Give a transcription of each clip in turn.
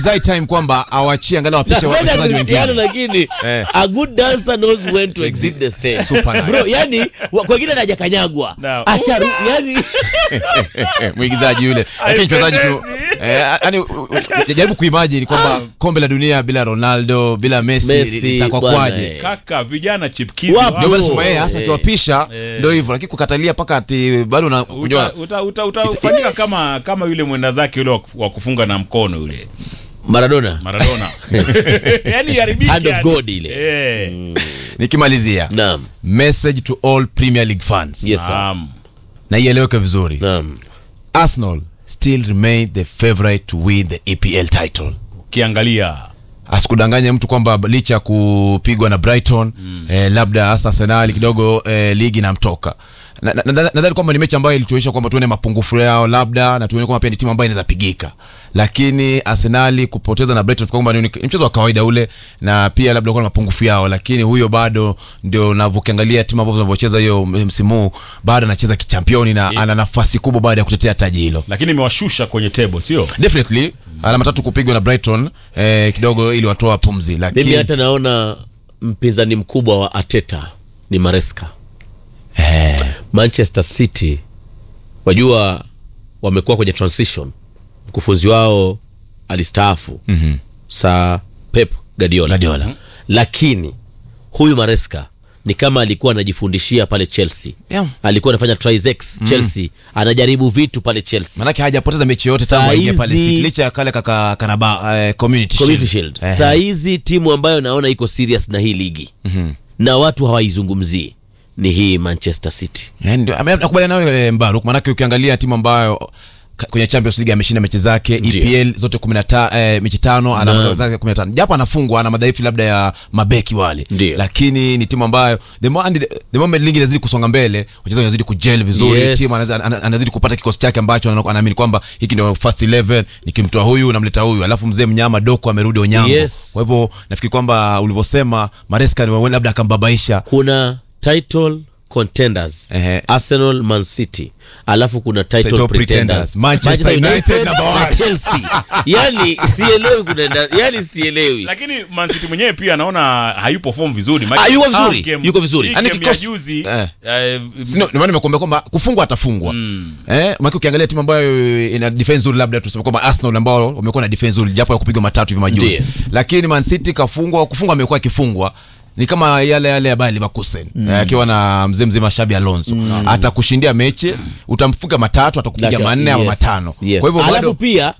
zai time kwamba awachie angalau wapishe Napenda wachezaji Cristiano wengine lakini Eh. a good dancer knows when to exit the stage. Super nice. Bro, yani wa- kwa wengine hajakanyagwa. No. Asharu, yani mwigizaji yule lakini mchezaji tu Haipendezi. eh, yani u- u- jaribu kuimagine kwamba kombe la dunia bila ronaldo bila messi Messi, litakuwa bwana, kwaje eh. kaka vijana chipkizi Wapo. wapo. ndio maana nasema yeye hasa Eh. akiwapisha Eh. ndio hivyo lakini kukatalia mpaka ati bado na uta, unajua uta, uta, utafanyika kama kama yule mwenda zake yule wa- wa kufunga na mkono yule Maradona. Maradona yani yaribiki Hand of yani. God ile. eh nikimalizia Naam. message to all premier league fans Yes, sir. Naam. na ieleweke vizuri Naam. arsenal still remain the favorite to win the epl title ukiangalia asikudanganye mtu kwamba licha ya kupigwa na brighton mm. eh, labda hasa arsenali kidogo eh, ligi namtoka nadhani na, na, nadhani kwamba ni mechi ambayo ilituonyesha kwamba tuone mapungufu yao labda na tuone kwamba pia ni timu ambayo inaweza pigika lakini arsenali kupoteza na brighton kwamba ni ni mchezo wa kawaida ule na pia labda kuwa na mapungufu yao lakini huyo bado ndio unavyokiangalia timu ambazo zinavyocheza hiyo msimu huu bado anacheza kichampioni na ana nafasi kubwa baada ya kutetea taji hilo lakini imewashusha kwenye table sio definitely alama tatu kupigwa na brighton eh, kidogo ili watoa pumzi Mimi lakini hata naona mpinzani mkubwa wa Ateta ni Maresca. Manchester City wajua wamekuwa kwenye transition. Mkufunzi wao alistaafu Mhm. sa Pep Guardiola. Guardiola. Lakini huyu Maresca ni kama alikuwa anajifundishia pale Chelsea. Yeah. Alikuwa anafanya trizex Chelsea, anajaribu vitu pale Chelsea. manake hajapoteza mechi yote tangu Saa aingia pale hizi- City licha ya kale kaka karaba eh, community, Community Shield. Shield. Eh, Saa hizi timu ambayo naona iko serious na hii ligi na watu hawaizungumzii ni hii Manchester City. eh, ndio ame- nakubaliana nawe eh, Mbaruk manake ukiangalia timu ambayo ka- kwenye Champions League ameshinda mechi zake Ndio. EPL zote 15 eh, mechi tano ana Naam. mechi zake 15 japo anafungwa ana madhaifu labda ya mabeki wale Ndio. lakini ni timu ambayo the, more, and the, the moment ligi inazidi kusonga mbele wachezaji wanazidi kujel vizuri Yes. timu anaweza- ana- anazidi kupata kikosi chake ambacho ana- anaamini kwamba hiki ndio first 11 nikimtoa huyu namleta huyu alafu mzee mnyama doko amerudi onyango Yes. kwa hivyo nafikiri kwamba ulivyosema maresca ni wa- labda akambabaisha Kuna title contenders Ehe. Arsenal, Man City, alafu kuna title, Title pretenders, pretenders. Manchester United number na one. Chelsea. Yani sielewi kuna yani sielewi. lakini Man City mwenyewe pia anaona hayupo form vizuri Maana- Ah, yuko vizuri, Ah, game- yuko vizuri. hii Yaani game kikosi- ya juzi eh. eh, Sino, ndio maana nimekuambia kwamba kufungwa atafungwa mm. eh, maki ukiangalia timu ambayo ina defense nzuri labda tuseme kwamba arsenal ambao wamekuwa na defense nzuri japo ya kupigwa matatu hivi majuzi Ndiyo. lakini man city kafungwa kufungwa amekuwa akifungwa ni kama yale yale ya Bayer Leverkusen eh, akiwa na mzee mzima Xabi Alonso atakushindia mechi utamfunga matatu atakupiga Laki- manne ama yes, matano yes. kwa hivyo alafu bado pia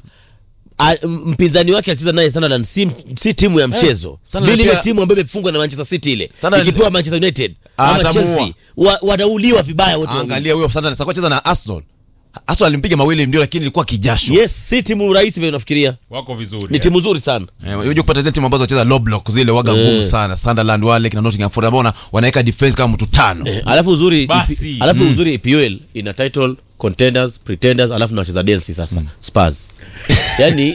a, m- mpinzani wake alicheza naye Sunderland si, si timu ya mchezo Sunderland vile ile pia- timu ambayo imefungwa na Manchester City ile Sunderland- ikipewa Manchester United ama Atamuua. Chelsea wa, wanauliwa vibaya wote wawili. angalia huyo sasa sasa cheza na Arsenal Arsenal alimpiga mawili ndio lakini ilikuwa kijasho yes si timu rahisi vile unafikiria wako vizuri ni eh. timu nzuri sana Eh, unajua kupata zile timu ambazo wacheza low block zile waga Eh. ngumu sana Sunderland wale kina Nottingham Forest ambao wana- wanaweka defense kama mtu tano Eh, alafu uzuri Basi. ipi, alafu uzuri EPL ina title contenders pretenders alafu na wacheza densi sasa Spurs yani